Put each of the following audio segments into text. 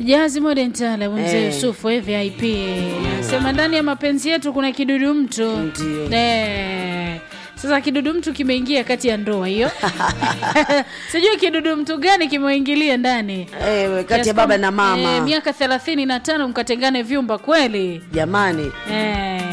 Jazi Modern Taarab mzee Eh. Yusufu eh, VIP sema ndani ya mapenzi yetu kuna kidudu mtu Ndio. eh. Sasa kidudu mtu kimeingia kati ya ndoa hiyo sijui kidudu mtu gani kimeingilia ndani Eh, kati ya Kiasi baba kwamba, na mama eh, miaka thelathini na tano mkatengane vyumba kweli jamani Eh.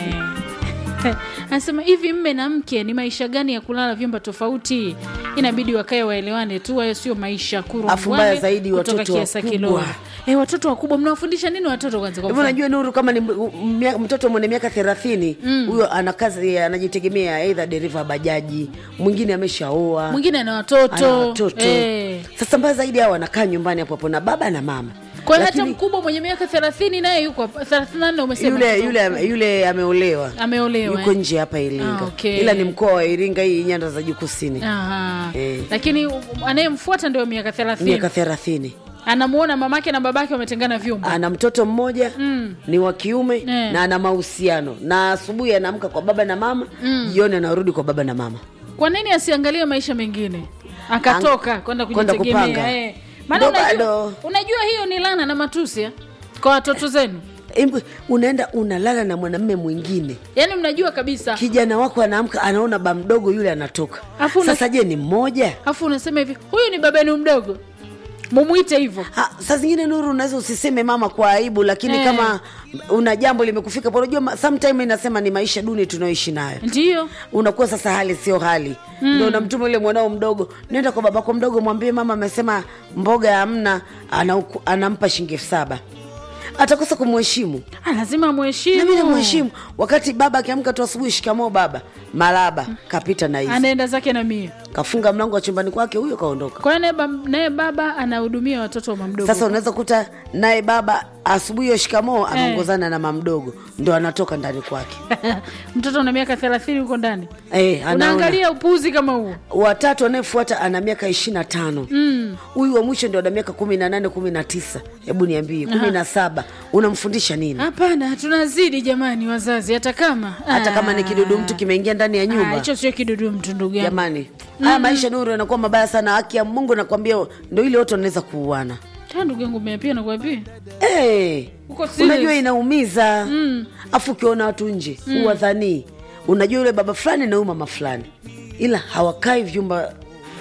anasema hivi mme na mke ni maisha gani ya kulala vyumba tofauti inabidi wakae waelewane tu hayo sio maisha kuru Afu mbaya zaidi watoto kiasa wakubwa. kiloa eh, watoto wakubwa mnawafundisha nini watoto kwanza kwa hivyo mfano? unajua nuru kama ni m- m- mtoto mwenye miaka thelathini huyo ana kazi anajitegemea aidha dereva bajaji mwingine ameshaoa mwingine ana watoto, ana watoto Eh. sasa mbaya zaidi hao wanakaa nyumbani hapo hapo na baba na mama kwa hiyo hata Lakini mkubwa mwenye miaka thelathini naye yuko hapa- thelathini na nne umesema yule yule yule ameolewa ameolewa yuko eh? nje hapa Iringa Ah, okay. ila ni mkoa wa Iringa hii nyanda za juu kusini Aha. Eh. lakini um, anayemfuata ndio miaka thelathini miaka thelathini anamuona mamake na babake wametengana vyumba ana mtoto mmoja Mm. ni wa kiume Eh. na ana mahusiano na asubuhi anaamka kwa baba na mama jioni anarudi kwa baba na mama kwa nini asiangalie maisha mengine akatoka kwenda kwenda kujitegemea kupanga. eh. maana Ndo unajua, bado. unajua hiyo ni lana na matusi eh, kwa watoto zenu Embu, unaenda unalala na mwanamme mwingine yaani mnajua kabisa kijana wako anaamka anaona ba mdogo yule anatoka Afu una- sasa je ni mmoja alafu unasema hivi huyu ni babenu mdogo mumwite hivyo Ha, saa zingine nuru unaweza usiseme mama kwa aibu lakini Eh. kama una jambo limekufika pa unajua ma- sometime inasema ni maisha duni tunayoishi nayo ndiyo unakuwa sasa hali sio hali mm. ndo unamtuma yule mwanao mdogo nenda kwa babako mdogo mwambie mama amesema mboga hamna anauku- anampa shilingi elfu saba atakosa kumheshimu ah, lazima nami mheshimu namheshimu wakati baba akiamka tu asubuhi shikamoo baba maraba kapita na hizi anaenda zake na mia kafunga mlango wa chumbani kwake huyo kaondoka kwa hiyo naye bab- naye baba anahudumia watoto wa mamdogo sasa unaweza kuta naye baba asubuhi hiyo shikamoo anaongozana na mamdogo ndo anatoka ndani kwake mtoto una miaka thelathini huko ndani Eh, anaona. unaangalia upuzi kama huo watatu anayefuata ana miaka ishiri na tano huyu wa mwisho ndio ana miaka kumi na nane kumi na tisa hebu niambie kumi na saba unamfundisha nini hapana tunazidi jamani wazazi hata kama hata kama ni Ah. kidudu mtu kimeingia ndani ya Ah, nyumba hicho sio kidudu mtu ndugu yangu jamani haya maisha nuru yanakuwa mabaya sana haki ya mungu nakwambia ndo ile wote wanaweza kuuana Ta ndugu yangu meapia nakuapia hey, Uko serious? unajua inaumiza afu ukiona watu nje mm. uwadhanii unajua yule baba fulani na huyu mama fulani ila hawakai vyumba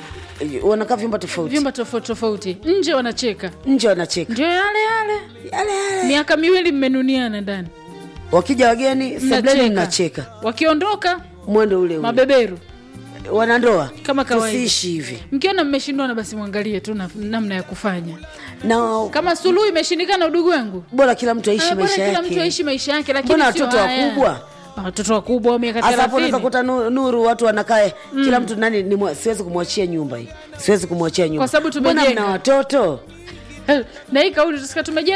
wanakaa vyumba tofauti vyumba tofauti tofauti nje wanacheka nje wanacheka ndio yale yale yale yale miaka miwili mmenuniana ndani wakija wageni sebleni Mnacheka. mnacheka wakiondoka mwendo ule ule mabeberu wanandoa Kama kawaida. tusiishi hivi mkiona mmeshindwana basi mwangalie tu na- namna ya kufanya na kama suluhu imeshindikana udugu wangu bora kila mtu aishi Ah, bora maisha kila mtu yake aishi maisha yake lakini mbona sio watoto haya. wakubwa Ah, watoto wakubwa wa miaka hasa hapo unaweza thelathini kuta nu- nuru watu wanakaa kila mtu nani ni mwa- siwezi kumwachia nyumba hii siwezi kumwachia nyumba Kwa sababu Mbona tumejenga. mna watoto na hii kauli tusika tumejenga